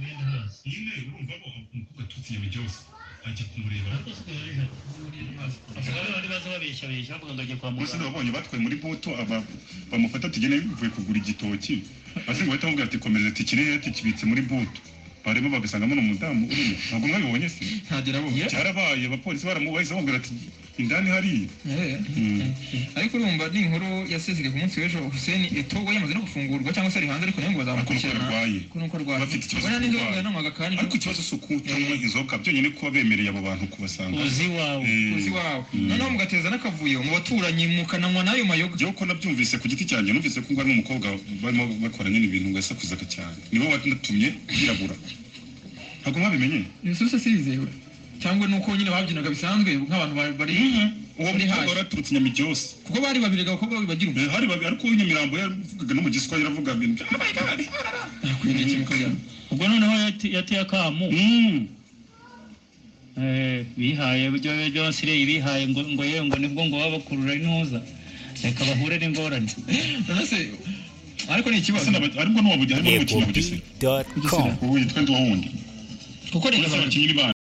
nyine urumva ko umukobwa aturutse nyabigerose ajya kumureba ariko si kubera bashobora kuba bari bazi babeshyabeshya bavuga ngo ajya kwa bose muganga nabonye batwaye muri buto aba bamufata tugene bivuye kugura igitoki hasi ngo bahita bamubwira ati komereza ati kiriya ati kibitse muri buto bareba bagasangamo n'umudamu urimo ntabwo mwabibonye se ntagera abo cyarabaye abapolisi baramubahise bamubwira ati indani hariya ariko urumva ni inkuru yasezeye ku munsi w'ejo Hussein Eto we yamaze no gufungurwa cyangwa se ari hanze ariko nawe ngo bazamukurikirana Ariko nuko arwaye. kuko nuko arwaye Bafite ikibazo Bona n'inzoga cy'uburwayi. yananywaga kandi ariko ikibazo si ukutanywa inzoka byonyine kuba bemereye abo bantu kubasanga uzi wawe Eh, uzi wawe noneho mugateza n'akavuyo mu baturanyi mukananywa n'ayo mayoga Jyewe ko nabyumvise ku giti cyanjye numvise ko ngwari n'umukobwa barimo bakora nyine ibintu ngasakuzaga cyane nibo banatumye yirabura ntabwo mwabimenye ibisusa si bizewe cyangwa nuko nyine babyinaga bisanzwe nk'abantu ba- bari uwo bari mukobwa hafi wari aturutse nyamugerose kuko bari babiri abakobwa bagira ubu Eh, hari babi ariko nyamirambo yavugaga no mu giswahili avuga ibintu bya "Oh my God." nakwiriye ikintu kajya ubwo noneho yati- yateye akamu Mm. Eh, bihaye ibyo by'abasiriya bihaye ngo ngo yewe ngo nibwo ngo baba bakurura intuza reka bahure n'ingorane none se ariko ni ikibazo Ese naba- ariko ntiwabuge harimo n'umukino ecobi bugesera dot com ubu yitwa ndi wundi kuko leta uretse abakinnyi bandi